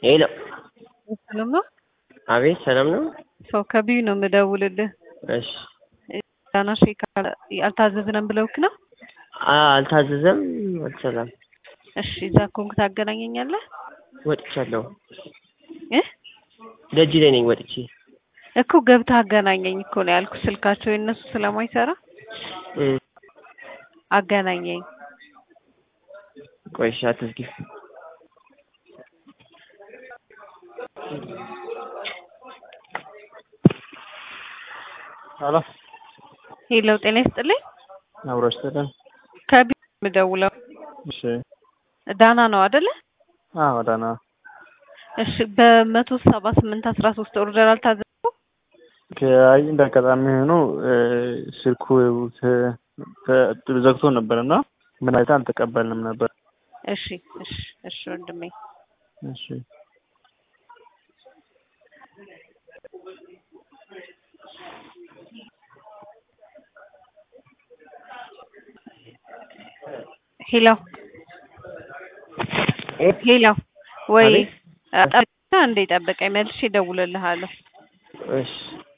ሄሎ ሰላም ነው? አቤት ሰላም ነው? ሰው ከቢዩ ነው የምደውልልህ። እሺ ዳና ሼክ አልታዘዝንም ብለውክ ነው? አ- አልታዘዘም አልሰላም እሺ እዛ ኮንክ ታገናኘኛለህ ወጥቻለሁ እ ደጅ ላይ ነኝ ወጥቼ እኮ ገብተህ አገናኘኝ እኮ ነው ያልኩ። ስልካቸው የእነሱ ስለማይሰራ እ አገናኘኝ። ቆይ እሺ አትዝጊ ሄሎ ሄሎ ጤና ይስጥልኝ። አብሮ ይስጥልን። ከቢዩ ነው የምደውለው። እሺ ዳና ነው አይደለ? አዎ ደህና እሺ በመቶ ሰባ ስምንት አስራ ሶስት ኦርደር አልታዘዝኩም። አይ እንደ አጋጣሚ ሆኖ እ ስልኩ ተ- ተ- ዘግቶ ነበር እና ምን አይታ አልተቀበልንም ነበር። እሺ እሺ እሺ ወንድሜ እሺ ሄሎ ሄሎ ወይ አቤት። ጠብቀህ እንዴ ጠብቀኝ መልሼ እደውልልሃለሁ። እሺ